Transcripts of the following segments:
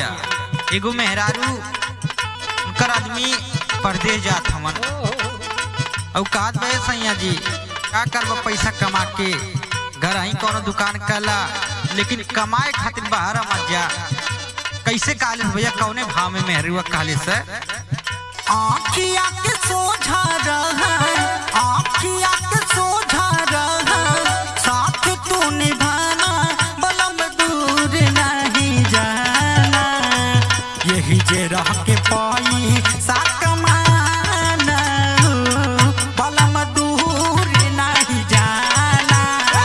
भैया एगो मेहरारू उनकर आदमी परदेश जात हमन और कहत भैया सैया जी का करब पैसा कमा के घर ही कोनो दुकान कला लेकिन कमाए खातिर बाहर मत जा कैसे कालिस भैया कौने भाव में मेहरुआ कालिस है आँखिया के सोझा रहा आँखिया के सोझा रहा साथ तू निभाना बलम दूर नहीं जाना यही जे रह के पाई सा कमाना बलम दूर नहीं जाना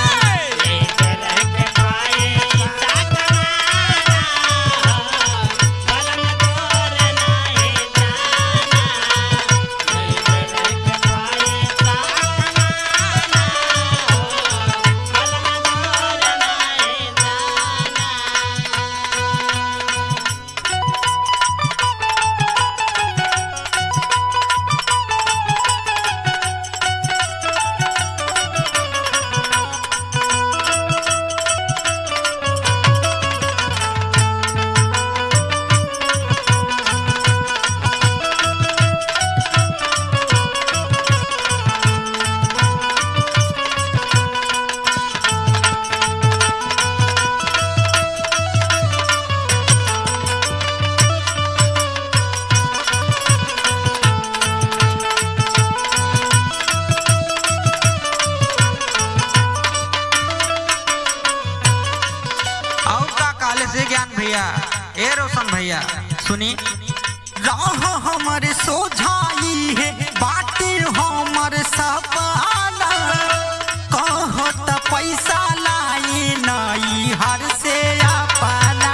और का काले से ज्ञान भैया ए रोशन भैया सुनी राह हमर सोझाई है बाटे हमर सपना कहत पैसा लाई नई हर से अपना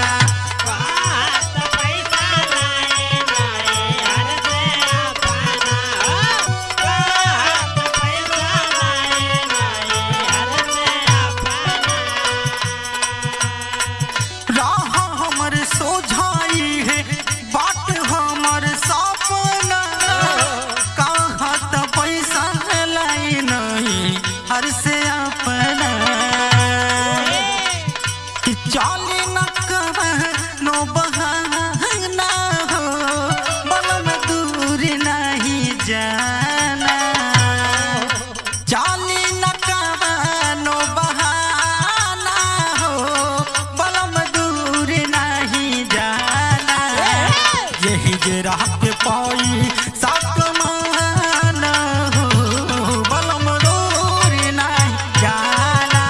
राह हमर सोझाई है बात हमर सपना कहत पैसा लाई नहीं हर से अपना कि चाली न नो बहाना हो बलम दूर नहीं जाना चाली न नो बहाना हो बलम दूर नहीं जाना यही जे राह पे पाई साक माना हो बलम दूर नहीं जाना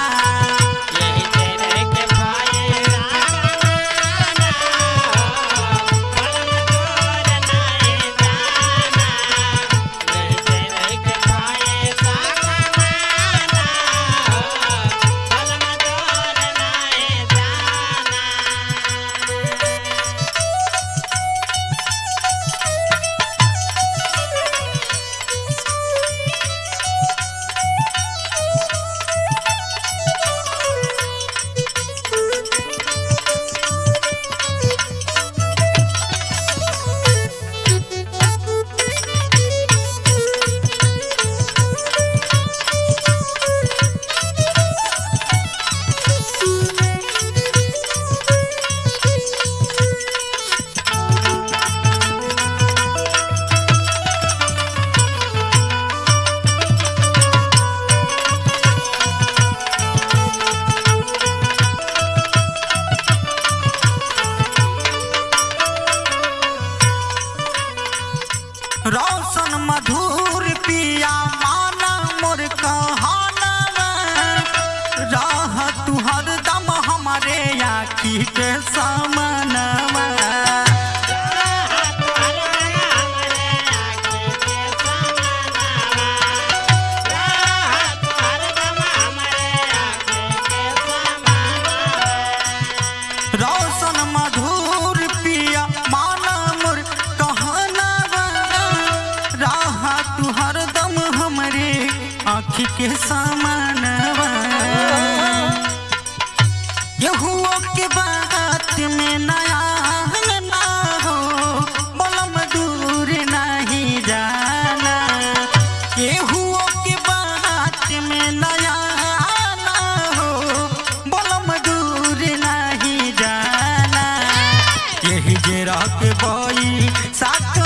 रोशन मधुर पिया माना मोर कहानवा राह तू हरदम हमारे आखी के सामनवा रोशन मधुर पिया माना मोर कहनवा राह तू हरदम हमरे आँखी के सामनवा यहुओ के बात में के रह के बई साथ